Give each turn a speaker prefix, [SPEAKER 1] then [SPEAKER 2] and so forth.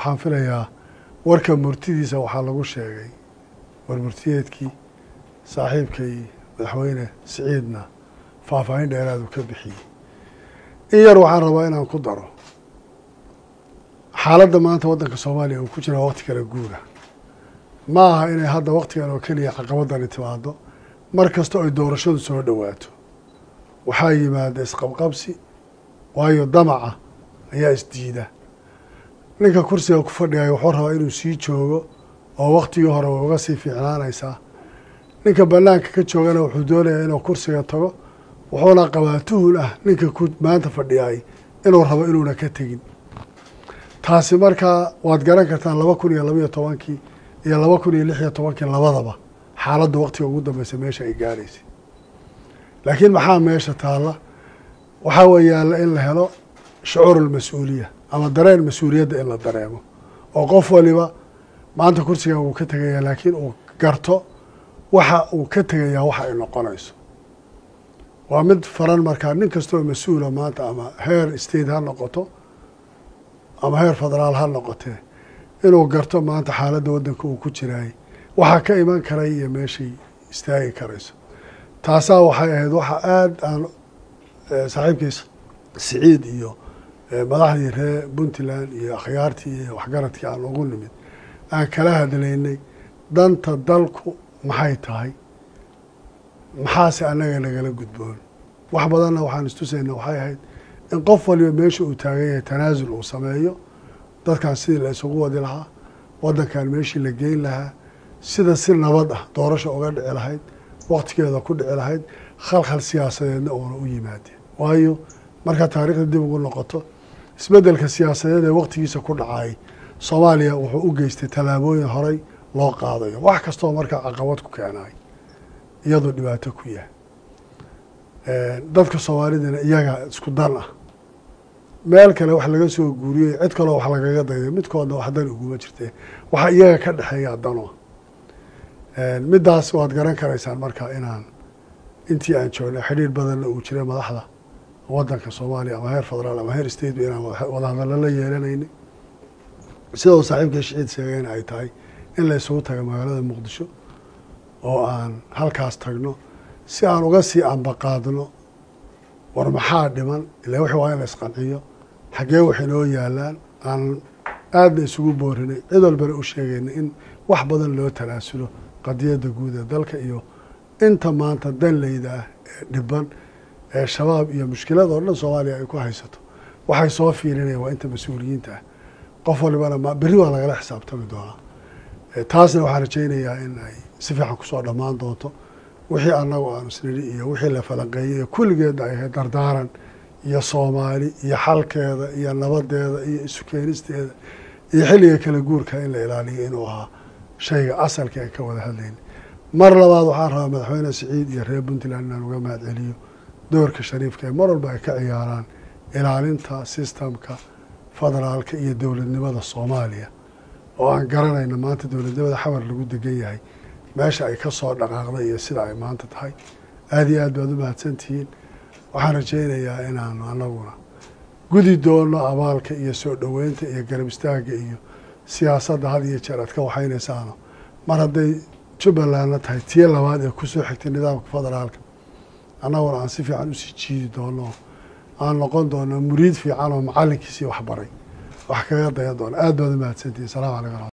[SPEAKER 1] waxaan filayaa warka murtidiisa waxaa lagu sheegay war murtiyeedkii saaxiibkay madaxweyne siciidna faahfaahin dheeraadu ka bixiyey in yar waxaan rabaa inaan ku daro xaaladda maanta waddanka soomaaliya uu ku jira waqti kala guura ma aha inay hadda waqtigan oo keliya caqabadani timaado mar kasta ay doorashadu soo dhowaato waxaa yimaada isqabqabsi waayo damaca ayaa isdiida ninka kursiga ku fadhigaya wuxuu rabaa inuu sii joogo oo waktigii hore way uga sii fiicnaanaysaa ninka banaanka ka joogana wuxuu doonayaa inuu kursiga tago wuxuuna qabaa tuhul ah ninka ku maanta fadhiyay inuu rabo inuuna ka tegin taasi markaa waad garan kartaan laba kun iyo labaiyo tobankii iyo laba kun iyo lix iyo tobankii labadaba xaaladda waktiga ugu dambeysa meesha ay gaaraysay laakiin maxaa meesha taalla waxaa weeyaala in la helo shucuur almas-uuliya ama dareen mas-uuliyadda in la dareemo oo qof waliba maanta kursigan wuu ka tegayaa laakiin uu garto waxa uu ka tegayaa waxa ay noqonayso waa mid faran markaa nin kastoo mas-uula maanta ama heer state ha noqoto ama heer federaal ha noqotee inuu garto maanta xaaladda waddanka uu ku jiraayay waxaa ka iman karay iyo meeshay istaagi karayso taasaa waxay ahayd waxa aada aan saaxiibkiis siciid iyo madaxdii reer puntland iyo akhyaartii iyo waxgaradkii aan ugu nimid aan kala hadlaynay danta dalku maxay tahay maxaase annaga nagala gudboon wax badanna waxaan istusayna waxay ahayd in qof waliba meesha uu taagan yahay tanaasul uu sameeyo dadkan sidii la isugu wadi lahaa waddankan meeshii la geyn lahaa sida si nabad ah doorasha uga dhici lahayd waktigeeda ku dhici lahayd khalkhal siyaasadeedna uuna u yimaadeen waayo markaa taariikhda dib ugu noqoto isbeddelka siyaasadeed ee waktigiisa ku dhacay soomaaliya wuxuu u geystay tallaabooyin horey loo qaadayo wax kastoo markaa caqabad ku keenay iyadoo dhibaato ku yahay dadka soomaalidana iyaga isku dan ah meel kale wax laga soo guuriyey cid kaloo wax lagaga dayday midkoodna wax dan uguma jirtee waxa iyaga ka dhexeeya dano middaas waad garan karaysaan markaa inaan intii aan joognay xidhiir badanna uu jiray madaxda waddanka soomaaliya ama heer federaal ama heer state inaan wadahadallo la yeelanaynay sida uu saaxiibkii shiciid sheegayna ay tahay in la isugu taga magaalada muqdisho oo aan halkaas tagno si aan uga sii ambaqaadno war maxaa dhiman ila wixii waa in la isqanciyo xaggee wax inoo yaalaan aan aadna isugu boorinay cid walbana u sheegayna in wax badan loo talaasulo qadiyadda guud ee dalka iyo inta maanta danleyda ah ee dhiban ee shabaab iyo mushkilada oo dhan soomaaliya ay ku haysato waxay soo fiirinayaan waa inta mas-uuliyiinta ah qof walibana ma berri waa lagala xisaabtami doonaa taasna waxaan rajaynayaa in ay si fiican kusoo dhammaan doonto wixii annagu aanu isnidhi iyo wixii la falanqeeyey kulligeedna ay ahayd dardaaran iyo soomaali iyo xalkeeda iyo nabadeeda iyo isu keenisteeda iyo xilliga kala guurka in la ilaaliyo inuu ahaa shayga asalka aan ka wada hadlayna mar labaad waxaan rabaa madaxweyne siciid iyo reer puntland inaan uga mahad celiyo doorka shariifka ee mar walba ay ka ciyaaraan ilaalinta sistamka federaalka iyo dowladnimada soomaaliya oo aan garanayna maanta dowladnimada xamar lagu degan yahay meesha ay ka soo dhaqaaqday iyo sida ay maanta tahay aada iyo aad baad u mahadsantihiin waxaan rajaynayaa inaanu anaguna gudi doono abaalka iyo soo dhoweynta iyo garab istaagga iyo siyaasadda had iyo jeer aad ka waxaynaysaano mar hadday jubbalandna tahay tii labaad ee kusoo xigtay nidaamka federaalka annaguna aan si fiican usii jiidi doono aan noqon doono muriid fiican oo macallinkiisii waxbaray wax kaga dayan doono aad baad u mahadsantihiin salamu calaykum